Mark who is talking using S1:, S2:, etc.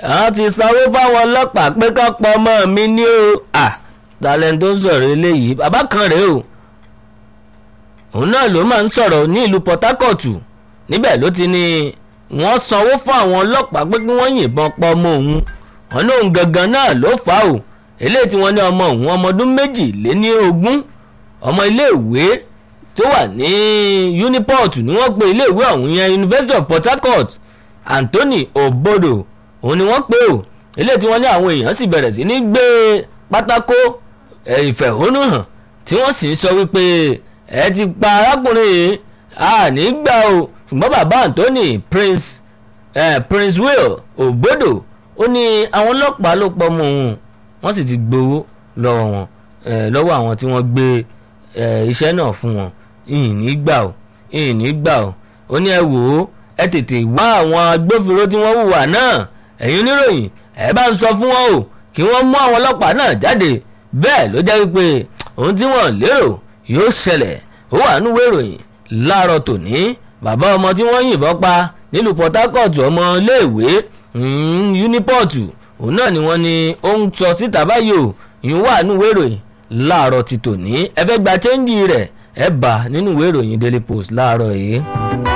S1: àwọn ti sanwó fáwọn ọlọ́pàá pé ká pọ̀ ọmọ mi ní o à talent tó ń sọ̀rọ̀ eléyìí bàbá kan rèé o òun náà ló máa ń sọ̀rọ̀ ní ìlú Port Harcourt níbẹ̀ ló ti ní wọ́n sanwó fún àwọn ọlọ́pàá pé kí wọ́n yìnbọn pa ọmọ òun wọn lóun gangan náà ló fà á o eléyìí tí wọ́n ní ọmọ òun ọmọ ọdún méjì lé ní ogún ọmọ iléèwé tó wà ní Uniport ni wọ́n pe iléèwé ọ̀hún yẹn University of Port Harcourt Anthony Obodo òun ni wọ́n pe o eléyìí tí wọ́n ní àwọn èèyàn sì bẹ̀rẹ̀ sí ní gbé pátákó ìfẹ̀hónúhàn tí wọ́n sì ń sọ wípé ẹ ti pa arákùnrin yìí a ní gbà o ṣùgbọ́n bàbá Anthony Prince eh, Prince Will Obodo ó ní àwọn ọlọ́pàá ló pọ̀ mọ́ òun wọ́n sì ti gbowó lọ́wọ́ wọn lọ́wọ́ àwọn tí wọ́n gbé iṣẹ́ náà fún wọn ìyìn ní gbà o ìyìn ní gbà o ó ní ẹ wò ó ẹ tètè wá àwọn agbófinró tí wọ́n hùwà náà ẹ̀yin oníròyìn ẹ bá ń sọ fún wọn o kí wọ́n mú àwọn ọlọ́pàá náà jáde bẹ́ẹ̀ ló jẹ́ wípé ohun tí wọ́n lérò yóò ṣẹlẹ̀ ó wà nínú ìròyìn láàárọ̀ tòní bàbá ọmọ tí wọ́n yìnbọn pa nílùú Port Harcourt ọmọ iléèwé Uniport òun náà ni wọ́n ní ó ń sọ síta báyìí o ìyún wà nínú ìròyìn láàárọ̀ ti tòní ẹ fẹ́ gba chẹ́ńjì rẹ̀ ẹ bá nínú ìwé ìròyìn Daily Post láàárọ̀ yìí.